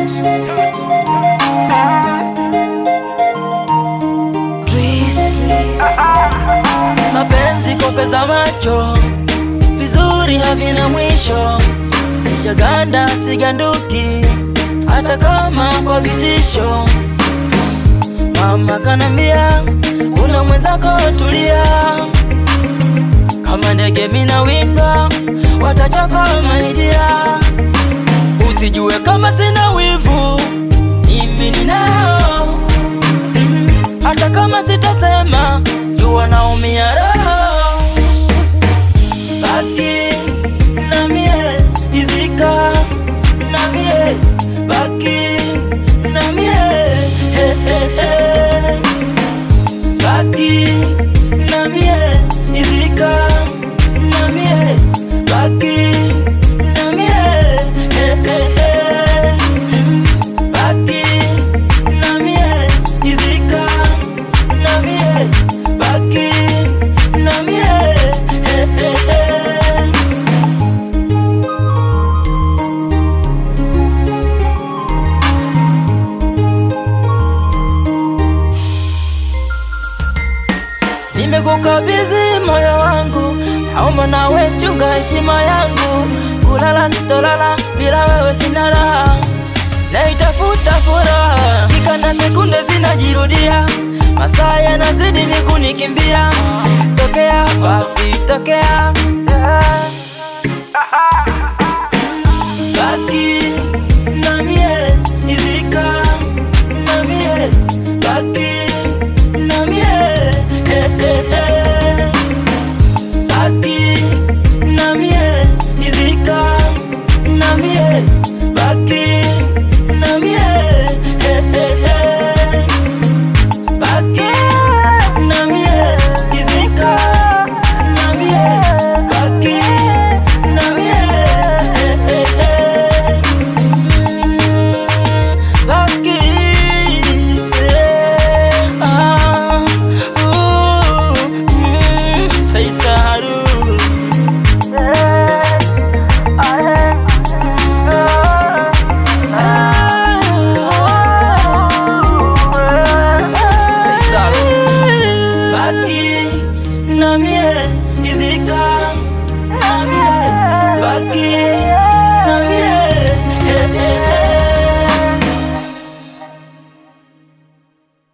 Mapenzi kopeza macho vizuri havina mwisho, nishaganda siganduki hata kama kwa vitisho. Mama kanambia una mwenzako tulia, kama ndege mina windwa watachoka maidia, usijue kama sina wivu mimi ninao, hata kama sitasema jua naumia roho, baki na mie izika na mie baki na mie he, he, he. baki na mie izika na mie baki na mie he, he, he. baki na mie izika na mie baki na mie he, he, he. Nimekukabidhi moyo wangu, naomba nawe chunga heshima yangu. Kulala sitolala bila wewe, sina raha, naitafuta furaha. Sika na sekunde zinajirudia, masaa yanazidi ni kunikimbia. Tokea basi tokea, baki na mie, izika na mie, baki na mie, he, he, he. baki na mie, izika na mie, baki na mie, he, he, he. baki na mie, izika na mie, baki na mie, he, he, he. Baki, eh, ah, ooh, mm, say saru. Say saru. Baki na mie, izika na mie, baki na mie, eh, eh,